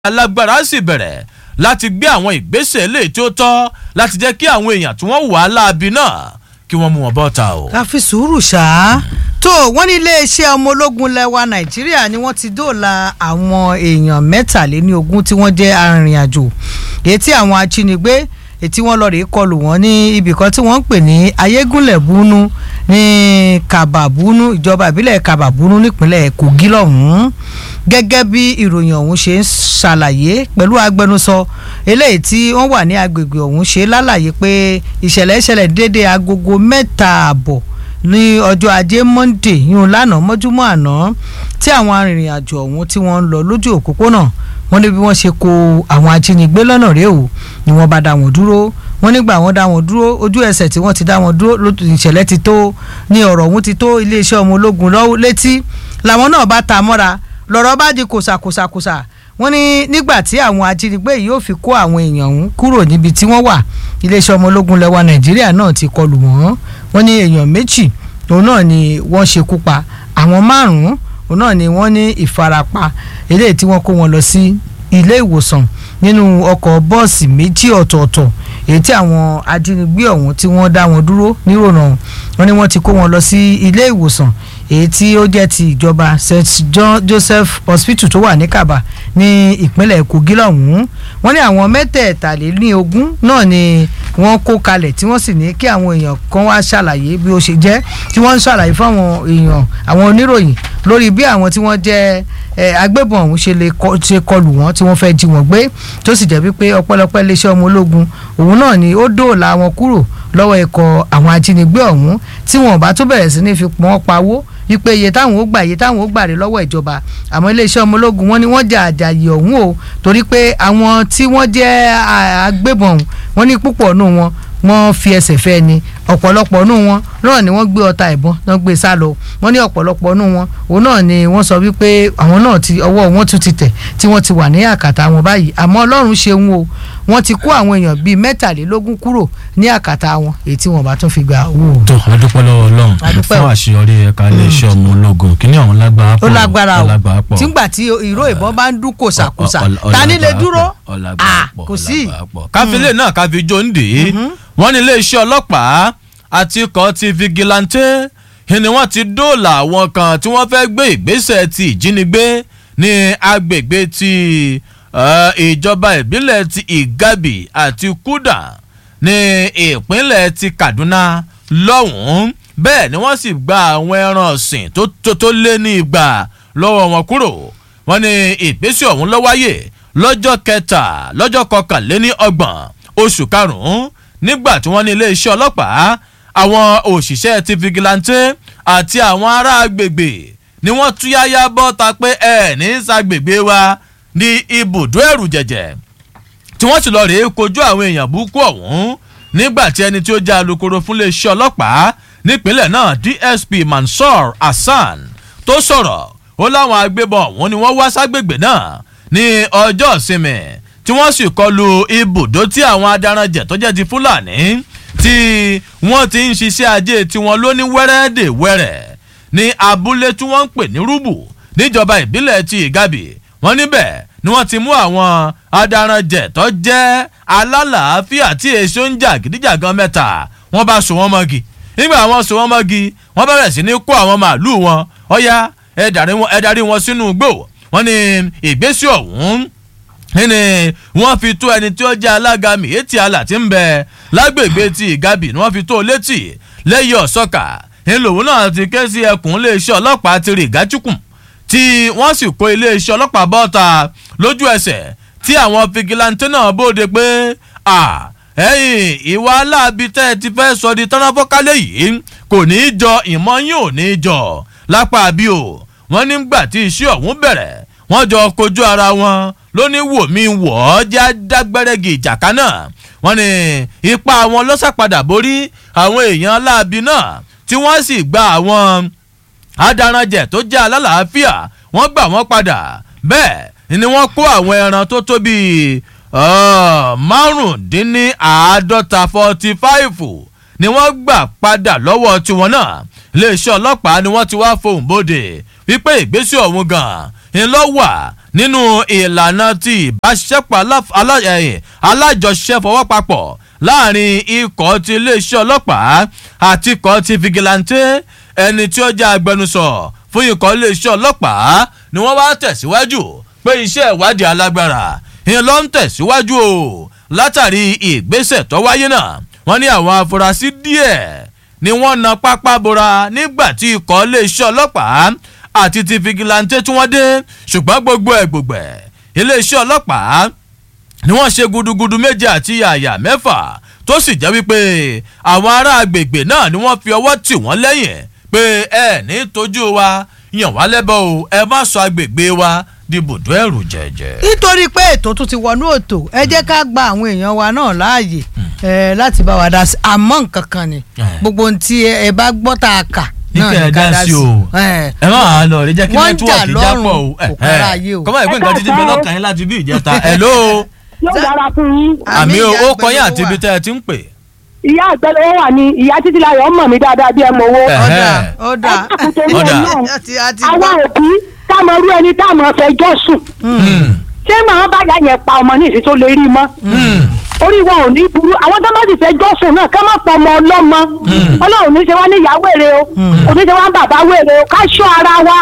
alágbára sì bẹ̀rẹ̀ láti gbé àwọn ìgbésẹ̀ lè tí ó tọ́ láti jẹ́ kí àwọn èèyàn tí wọ́n wà á láabi náà kí wọ́n mú wọn bọ́ta o. ká fi sùúrù ṣá tó wọ́n ní iléeṣẹ́ ọmọ ológun lẹ́wà nàìjíríà ni wọ́n ti dóòlà àwọn èèyàn mẹ́tàléní ogún tí wọ́n jẹ́ arìnrìn-àjò èyí tí àwọn ajínigbé èyí tí wọ́n lọ rèé kọlù wọ́n ní ibìkan tí wọ́n ń pè ní ayégúnlẹ̀ búnú ní kàbàbúnú ìjọba ìbílẹ̀ kàbàbúnú nípínlẹ̀ kogi lọ́hùn-ún gẹ́gẹ́ bí ìròyìn ọ̀hún ṣe ń ṣàlàyé pẹ̀lú agbẹnusọ eléyìí tí wọ́n wà ní agbègbè ọ̀hún ṣe lálàyé pé ìṣẹ̀lẹ̀ ìṣẹ̀lẹ̀ déédéé agogo mẹ́ta àbọ̀ ní ọjọ́ ajé monde yún lánàá mọ́júmọ́ àná tí àwọn arìnrìn-àjò ọ̀hún tí wọ́n ń lọ lójú òpópónà wọ́n ní bí wọ́n ṣe kó àwọn ajínigbé lọ́nà rèé o ni wọ́n bá dá wọn dúró wọ́n nígbà wọ́n dá wọn dúró ojú ẹsẹ̀ tí wọ́n ti dá wọn dúró ìṣẹ̀lẹ̀ ti tó ní ọ̀rọ̀ ọ̀hún ti tó iléeṣẹ́ ọmọ ológun lọ́wọ́ létí làwọn náà bá ta mọ́ra lọ́rọ̀ bá di kòsàkòsàkòsà wọ́n ní nígbà tí àwọn ajínigbé yìí yóò fi kó àwọn èèyàn ọ̀hún kúrò níbi tí wọ́n wà iléeṣẹ́ ọmọ ológun lẹ́wà nàìjíríà náà ti kọlù wọ́n wọ́n ní èèyàn méjì òun náà ni wọ́n ṣekú pa àwọn márùn-ún òun náà ni wọ́n ní ìfarapa eléyìí tí wọ́n kó wọn lọ sí ilé ìwòsàn nínú ọkọ̀ bọ́ọ̀sì méjì ọ̀tọ̀ọ̀tọ̀ èyí tí àwọn ajínigbé ọ̀hún tí wọ́n dá wọn dúró nírònà wọ́n ní wọ́n ti kó wọn lọ sí ilé ìwòsàn èyí tí ó jẹ́ ti ìjọba st john joseph hospital tó wà ní kaba ní ìpínlẹ̀ kogi lọ́hùn-ún wọ́n ní àwọn mẹ́tẹ̀ẹ̀talélógún náà ni wọ́n kó kalẹ̀ tí wọ́n sì ní kí àwọn èèyàn kan wá ṣàlàyé bí ó ṣe jẹ́ tí wọ́n ń ṣàlàyé fáwọn èèyàn àwọn oníròyìn lórí bí àwọn tí wọ́n jẹ́ agbébọn ọ̀hún ṣe lè ṣe kọlù wọ́n tí wọ́n fẹ́ jí wọn gbé tó sì jẹ́ wípé ọ̀pọ̀lọpọ̀ iléeṣẹ́ ọmọ ológun òun náà ni ó dóòlà wọn kúrò lọ́wọ́ ikọ̀ àwọn ajínigbé ọ̀hún tí wọn ò bá tó bẹ̀rẹ̀ sí ní fi pọ́n pawó wípé iye táwọn ó gbà iye táwọn ó gbà rè lọ́wọ́ ìjọba àmọ́ iléeṣẹ́ ọmọ ológun wọn ni wọ́n jà àjàyè ọ̀hún o torí pé àwọn tí wọ́n jẹ́ agbébọn ọ̀hún wọ́n ní púpọ̀ nù wọn wọ́n fi ẹsẹ̀ fẹ́ ni ọ̀pọ̀lọpọ̀ nù wọn náà ni wọ́n gbé ọta ìbọn náà gbé sá lọ wọ́n ní ọ̀pọ̀lọpọ̀ nù wọn òun náà ni wọ́n sọ wípé àwọn náà ti ọwọ́ wọn tún ti tẹ̀ tí wọ́n ti wà ní àkàtà wọn báyìí àmọ́ ọlọ́run ṣeun o wọ́n ti kó àwọn èèyàn bíi mẹ́tàlélógún kúrò ní àkàtà wọn èyí tí wọ́n bá tún fi gba owó. tó adúpẹ́ lọ́wọ́ ọlọ́run Adúpẹ́ fún o. àṣeyọrí ẹ̀ka iléeṣẹ́ ọmọ ológun kí ni àwọn lágbára pọ̀ ó lágbára o lágbára pọ̀ tìǹgbà tí ìró ìbọn bá ń dún kòsàkòsà Ọ- ọ- ọ- ta ni lè ọlágbára dúró pọ̀, ọlágbára Ah, pọ̀, kò sí. ọlágbára pọ̀. káfílẹ̀ náà káfí jó ń dè é wọ́n ní iléeṣẹ́ ọlọ́pàá àti ikọ̀ ti vigilante ni wọ́n ti dóòlà àwọn kan tí wọ́n fẹ́ gbé ìgbésẹ̀ ti ìjínigbé ní agbègbè ti eh, ìjọba ìbílẹ̀ ti ìgàbì àti kúdà ní ìpínlẹ̀ ti kaduna lọ́hùn-ún bẹ́ẹ̀ ni wọ́n sì gba àwọn ẹran ọ̀sìn tó tó tó lé ní ìgbà lọ́wọ́ wọn kúrò wọ́n ní ìgbésẹ̀ ọ̀hún ló wáyé lọ́jọ́ kẹta lọ́jọ́ kọkànléní ọgbọ̀n oṣù karùn-ún nígbà tí wọ́n ní iléeṣẹ́ ọlọ́pàá àwọn òṣìṣẹ́ ti vigilante àti àwọn ará agbègbè ni wọ́n túyáyá bọ́ta pé ẹ̀ ní sàgbègbè wa ní ibùdó ẹ̀rù jẹ̀jẹ̀ tí wọ́n sì lọ rèé kojú àwọn èèyàn burúkú ọ̀hún nígbà tí ẹni tí ó jẹ́ alukoro fún iléeṣẹ́ ọlọ́pàá nípínlẹ̀ náà dsp mansour hasan tó sọ̀rọ̀ ó láwọn agbébọn ọ̀hún ni wọ́n wá ságbègbè náà ní ọjọ́ ìsinmi tí wọ́n sì kọlu ibùdó tí àwọn adaranjẹ̀ tó jẹ́ ti fúlàní tí wọ́n ti ń ṣiṣẹ́ ajé tiwọn lóní wẹ́rẹ́dẹ̀wẹ́rẹ́ ní abúlé tí wọ́n ń pè ní rúbù níjọba ìbílẹ̀ ti ìgàbì wọ́n níbẹ̀ ni wọ́n ti mú àwọn adaranjẹ̀ tó jẹ́ alálàáfíà tí èso ń jà gidijagan mẹ́ta wọ́n bá so wọ́n mọ́gi nígbà wọ́n so wọ́n mọ́gi wọ́n bẹ̀rẹ̀ sí ní kó àwọn màálù wọn ọ̀ya ẹ darí wọn- ẹ darí wọn sínú igbó wọ́n ní ìgbésí ọ̀hún ní wọ́n fi tó ẹni tí ó jẹ́ alága miyetti ala tí ń bẹ lágbègbè ti ìgabì ni wọ́n fi tó létí lẹ́yìn ọ̀sọ́kà ńlòwú náà ti ké sí ẹkùn iléeṣẹ́ ọlọ́pàá ti rí ìgájúkùn tí wọ́n sì kó iléeṣẹ́ ọlọ́pàá bọ́ta lójú ẹsẹ̀ tí àwọn fìgìláńtẹ́ náà bóde pé à ẹ̀yìn ìwà aláàbí tẹ́ ẹ ti fẹ́ sọ di tọ́nàfọ́kálẹ̀ yìí kò ní í jọ ìmọ̀ yín ò ní í jọ lápá bí o wọ́n nígbà tí iṣẹ́ ọ̀hún bẹ̀rẹ̀ wọ́n jọ kojú ara wọn lóní wò mí wọ̀ ọ́ já dágbẹ́rẹ́gì ìjàká náà wọ́n ní ipa wọn lọ́sàpadà borí àwọn èèyàn aláàbí náà tí wọ́n sì gba àwọn adaranjẹ tó jẹ́ alálàáfíà wọ́n gbà wọ́n padà bẹ́ẹ̀ ni wọ́n kó àwọn ẹran tó tó bíi uh, márùndínláàádọ́ta forty five ni wọ́n gbà padà lọ́wọ́ tiwọn náà iléeṣẹ́ ọlọ́pàá ni wọ́n ti wá fohùn bóde wípé ìgbésẹ̀ ọ̀hún gan ń lọ wà nínú ìlànà ti ìbáṣepọ̀ alá- alá- eh, alájọṣe fọwọ́papọ̀ láàrin ikọ̀ ti iléeṣẹ́ ọlọ́pàá àti ikọ̀ ti fìgìláńtẹ́ ẹni tí ó jẹ́ agbẹnusọ fún ikọ̀ iléeṣẹ́ ọlọ́pàá ni wọ́n wá tẹ̀síwájú pé iṣẹ́ ìwádìí alágbára ń lọ ń tẹ̀síwájú o látàrí ìgbésẹ̀ tó wáyé náà wọ́n ní àwọn afurasí díẹ̀ ni wọ́n na pápá bora nígbà tí ikọ̀ iléeṣẹ́ ọlọ́pàá àti ti fìgìláńtẹ́ tí wọ́n dé ṣùgbọ́n gbogbo ẹ̀ gbogbo ẹ̀ iléeṣẹ́ ọlọ́pàá ni wọ́n ṣe gudugudu méje àti yàyà mẹ́fà tó sì jẹ́ wípé àwọn ará agbègbè náà ni wọ́n fi ọwọ́ tì wọ́n lẹ́yìn pé ẹ ní tójú wa yàn wá lẹ́bọ̀ o ẹ má sọ agbègbè wa di bùdó ẹ̀rù jẹ̀jẹ̀. nítorí pé ètò tún ti wọnú òtò ẹ jẹ́ ká gba àwọn èèyàn wa náà láàyè ẹ, láti bá wa dá sí àmọ́ nǹkan kan ni Eh. gbogbo ohun tí ẹ bá gbọ́ tá a kà Ní kẹ́ ẹ dá sí o. ẹ ẹ má wàá lọ rí jẹ́ kí Wọ́n ń jà nẹ́tíwọ̀kì jápọ̀ o lọ́rùn, kò kára ayé o. kọ́mọ̀ ìpín nǹkan títí bẹ lọ́kàn yín láti bí ìjẹta ẹ̀ ló yóò dára fún yín. àmì o ìyá ó kọ yín àgbẹ̀lówó àti ibi wà. tẹ́ ẹ ti ń pè. ìyá àgbẹ̀lẹ̀ wà ní ìyá títí láyọ̀ mọ̀ mí dáadáa bí ẹ mọ̀ owó. Eh. ọ̀dà Ẹ̀hẹ́. ọ̀dà Nítorí Ọ̀dà. Ọlọ́run, àti àti àwọn òbí táwọn irú ẹni táwọn fẹjọ́ sùn Hmm. ṣé màá bá yà yẹn pa ọmọ ní ìsìn tó lè rí mọ́. Hmm. orí wọn ò ní burú àwọn tó bá sì fẹjọ́ sùn náà ká má pọ̀ ọmọ ọlọ́mọ ọlọ́run ní ṣe wá ní ìyá wèrè o kò ní ṣe wá ń bàbá wèrè o ká ṣọ́ ara wa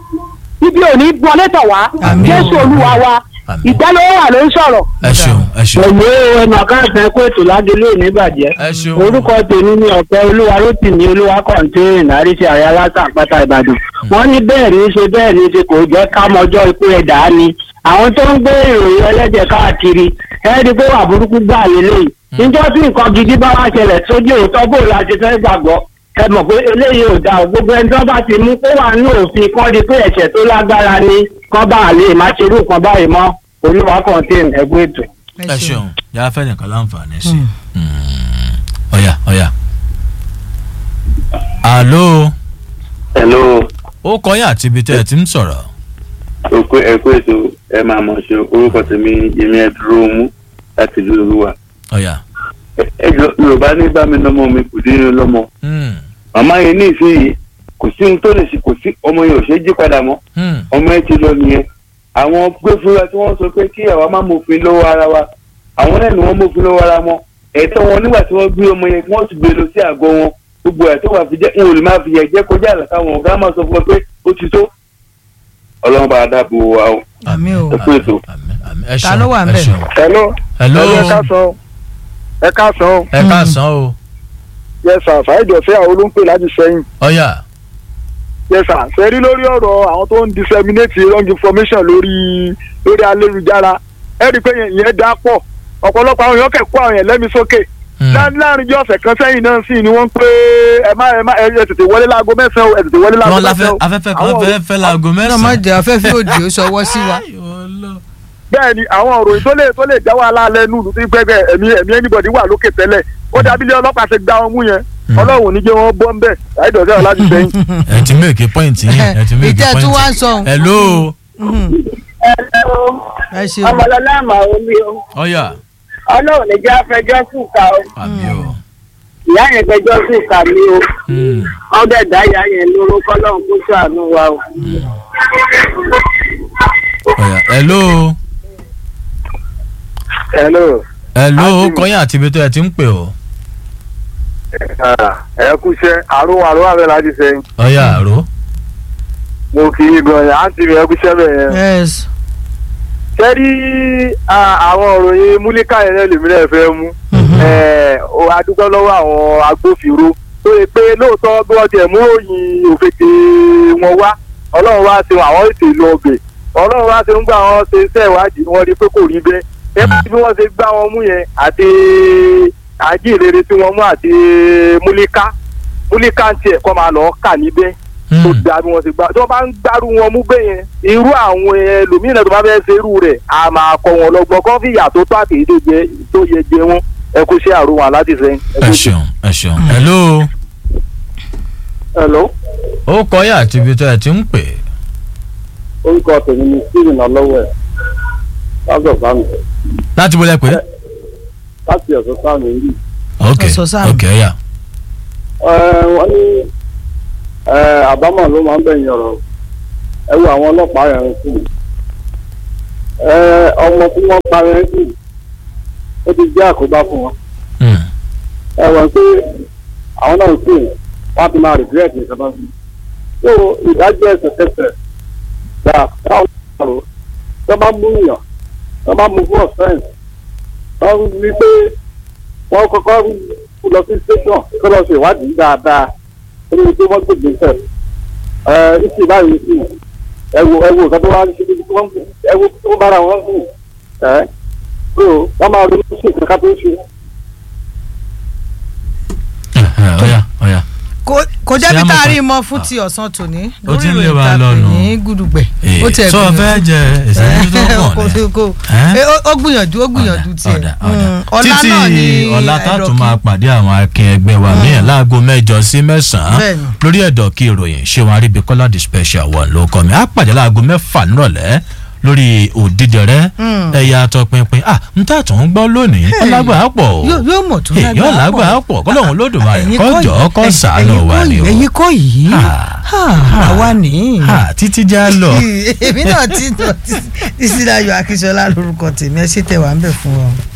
ibi ò ní wọlé tọ̀ wá Àmín o. jésù olúwa wa Àmín. ìgbẹ́lówó wà ló ń sọ̀rọ̀. ẹ ṣeun ẹ ṣeun pẹ̀lú ẹnu àkáǹtì ẹ̀kọ́ ètò ládélé òní bàjẹ́. ẹ ṣeun. orúkọ tèmi ní ọ̀pẹ olúwa rótìmí olúwa kọ̀ǹtẹ́rìn àríṣe àrẹ aláṣà àpáta ìbàdàn. wọ́n ní bẹ́ẹ̀ ní í ṣe bẹ́ẹ̀ ní í ṣe kò jẹ́ kámọjọ́ ikú ẹ̀dá ni. àwọn tó ń gbé ìròyìn ẹlẹ́jẹ̀ káàkiri ẹ̀ẹ́dì pé wà burúkú gbà lélẹ́yìí. níjọ́ tí nǹkan gidi bá wá ṣẹlẹ̀ sójú òótọ́ bò la ṣe fẹ́ gbàgbọ́ ẹ mọ̀ pé eléyìí ò dáa gbogbo ẹni tó bá ti mú kó wà ní òfin kọ́ di pé ẹ̀ṣẹ̀ tó lágbára ni kọ́ bá a lè má ṣerú nǹkan báyìí mọ́ olúwa kọ̀ǹtẹ́rìn ẹ̀gbọ́n ètò. ẹ ṣeun yàrá fẹ́ nìkan láǹfààní sí i. ọ̀yà ọ̀yà. àló hello ó kọ yín àti ibi tẹ́ ẹ ti ń sọ̀rọ̀. òkú ẹkú ètò ẹ máa mọ̀ ṣe orúkọ tèmi yèmí ẹdúró mú láti ìlú olúwa ọ̀yà. Ẹ- ẹ jọ yorùbá ní bá mi lọ́mọ mi kò dín ní lọ́mọ Hmm. màmá yẹn ní ìsinyìí kò sí ohun tó lè ṣe kò sí ọmọ yẹn ò ṣe é jí padà mọ́ Hmm. ọmọ yẹn ti lọ nìyẹn àwọn gbẹ́fúra tí wọ́n sọ pé kí àwa má mòfin lọ́wọ́ ara wa àwọn náà ni wọ́n mòfin lọ́wọ́ ara wọn ẹ̀tọ́ wọn nígbà tí wọ́n gbé ọmọ yẹn kí wọ́n sì gbé lọ sí àgọ́ wọn gbogbo ẹ̀ tó wà fi jẹ́ n ò lè máa fi yẹ jẹ́ kọjá àlàkà wọn ọ̀gá máa sọ fún wọn pé ó ti tó ọlọ́run bá a dáàbò wa o. àmì o ẹ kú ètò. àmín, àmín. ẹ Ta ṣeun ló wà ẹ ńbẹ̀? ṣeun. hello. hello ẹ káàsán ẹ káàsán ẹ káàsán o. yẹsà fàájọsẹ àwọn olóńpẹ láti sẹ́yìn ọ̀yà. yẹsà sẹrí lórí ọ̀rọ̀ àwọn tó ń disseminate wrong information lórí lórí ayélujára ẹ rí i pé yẹn yẹn dá pọ̀ ọ̀pọ̀lọpọ̀ àwọn èèyàn kẹ́kọ̀ọ́ àwọn yẹn lẹ́mi sókè Hmm. Lá- láàrin bí ọ̀sẹ̀ kan sẹ́yìn náà sì ni wọ́n pé ẹ má ẹ má ẹ tètè wọlé láago mẹ́sàn-án o, ẹ tètè wọlé láago wọn mẹ́sàn-án láfẹ́ o. afẹ́fẹ́ Àwọn afẹ́fẹ́ fẹ́ laago náà má mẹ́sàn-án. jẹ́ afẹ́fẹ́ òdì ó sọwọ́ sí wa. bẹ́ẹ̀ ni àwọn òròyìn tó lè tó lè já wàhálà lẹ́nu ìlú tí gbẹ́gbẹ́ ẹ̀mí ẹ̀mí anybody wà lókè tẹ́lẹ̀ ó dàbí ilé ọlọ́pàá ṣe gbá wọn mú yẹn ọlọ́run ò ní jẹ́ wọn bọ́ ń bẹ̀ láìdọ̀sẹ̀ ọ̀ láti sẹ́yìn. ẹ ti mèkì pọ́ìntì yín ẹ ti mèkì ìtẹ́ tún wá ń pọ́ìntì. sọ òun. hello ẹ ṣeun ọmọlọlá àmà omi o ọ̀yà. ọlọ́run lè jẹ́ afẹjọ́ sùn ká o àmì o. ìyá yẹn fẹjọ́ sùn ká mi o Hmm. ọdẹ dá ìyá yẹn lóró kọ́lọ́run kó ṣàánú wa o. ọ̀yà hello hello hello ó Àti- kọ yín àti ibi tó ẹ ti ń pè o. ẹ kú iṣẹ́ àrùn àrùn àbẹ̀ láti sẹ́yìn ọ̀yà àró. mo kì í gan yẹn àǹtí mi ẹ kú iṣẹ́ bẹ̀ yẹn. yes sẹ́rí àwọn òròyìn múlíkà yẹn náà lèmi náà fẹ́ mú Eh, o adúgbò lọ́wọ́ àwọn agbófinró tó yẹ pé lóòótọ́ bí wọ́n tiẹ̀ mú òyìn òfètè wọn wá ọlọ́run wá ṣe àwọn ètò ìlú ọbẹ̀ ọlọ́run wá ṣe ń gbà wọn ṣe iṣẹ́ ìwádìí wọn rí pé kò rí bẹ́ẹ̀ ẹ bá bí wọ́n ṣe gbá wọn mú yẹn àti àjíǹrere tí wọ́n mú àti múlíkà múlíkà ń tiẹ̀ kọ́ máa lọ́ọ́ kà níbẹ̀ tó Hmm. da bí wọn ti gbà tí wọn bá ń gbárù wọn mú bẹ́ẹ̀ yẹn irú àwọn ẹlòmíràn tó bá fẹ́ ṣe irú rẹ̀ a máa kọ́ wọn lọ́gbọ́n kọ́ fìyà tó tó àtẹ̀yí tó jẹ tó yẹ jẹ wọn ẹ kó ṣe àrùn wọn láti sẹ́yìn. ẹ ṣeun ẹ ṣeun hello hello ó kọ yín àti ibi tó ẹ ti ń pè. orúkọ tèmi ni stephen ọlọ́wẹ̀ lásọ̀ sáàmì láti bọ́lẹ̀ pé. láti ọ̀sán sáàmì yìí. ok Ọ̀sọ̀ sáàmì. ok ọ̀yà. wọ́n ní àbámọ̀ ló máa ń bẹ̀yìn ọ̀rọ̀ ẹ wo àwọn ọlọ́pàá yẹn sí ẹ ọmọ tí wọ́n pa yẹn sí ó ti jẹ́ àkóbá fún wọn Hmm. ẹ wọ́n pé àwọn náà sì wọ́n ti máa regret nǹkan tó ń fi so ìdájọ́ ẹsẹ̀kẹsẹ̀ gbà káwọn ọ̀rọ̀ tó bá mú yàn tó bá mú fún offence wọ́n rí pé wọ́n kọ́kọ́ lọ sí station kó lọ ṣe ìwádìí dáadáa nínú tí wọ́n gbègbè sẹ̀ ẹ ìsìn báyìí sí ẹ wo ẹ wo nǹkan tó wá ń ṣe tí wọ́n ẹ wo tó bára wọn sùn ẹ so wọ́n máa ronú sí nǹkan ká tó ṣe. Ẹ̀hẹ̀, ọ̀yà ọ̀yà. kò- kò jẹ́ Ṣé bí a tá mọ̀ a pé- rí mọ́ fún ti ọ̀sán tòní Ó ti ń lé ìròyìn wa tá a pè lọ́nu. ní gudugbẹ̀ ó tẹ̀ sọ fẹ́ jẹ ìṣẹ́jú tó kò pọ̀ ní. kò Ẹ́? ẹ, ó- ó gbìyànjú ó gbìyànjú tiẹ̀ ọ̀dà ọ̀dà Mm, ọ̀la títí náà ni ọ̀la tààtù ẹ̀dọ̀kí. máa pàdé àwọn akin ẹgbẹ́ wa míì láago mẹ́jọ sí mẹ́sàn-án Bẹ́ẹ̀ni. lórí ẹ̀dọ̀ kí ìròyìn ṣé wọn aríbikọ́lá the special one ló kọ́ mi á pàdé láago mẹ́fà nírọ̀lẹ́ lórí òdìdẹrẹ́ Mm. ẹ̀yà àtọpinpin à ń tà tó ń gbọ́ lónìí ọlágbà á pọ̀ o yóò yóò mọ̀ tó Hey, yóò lágbà á pọ̀ kọ́lọ́hún lódùmarè Ẹ̀yin kọ́ kọ́ jọ́ yìí, kọ́ ẹ̀yin- sàánú ẹ̀yin wa kọ́ ni yìí, o ẹ̀yin kọ́ yìí Ah. Ah, àwa nìyí Ah, títí já lọ. èmi náà ti tọ́ títí láyọ̀ akíṣọlá lórúkọ tèmi ẹ ṣe tẹ̀ wá ń bẹ̀ fún ọ.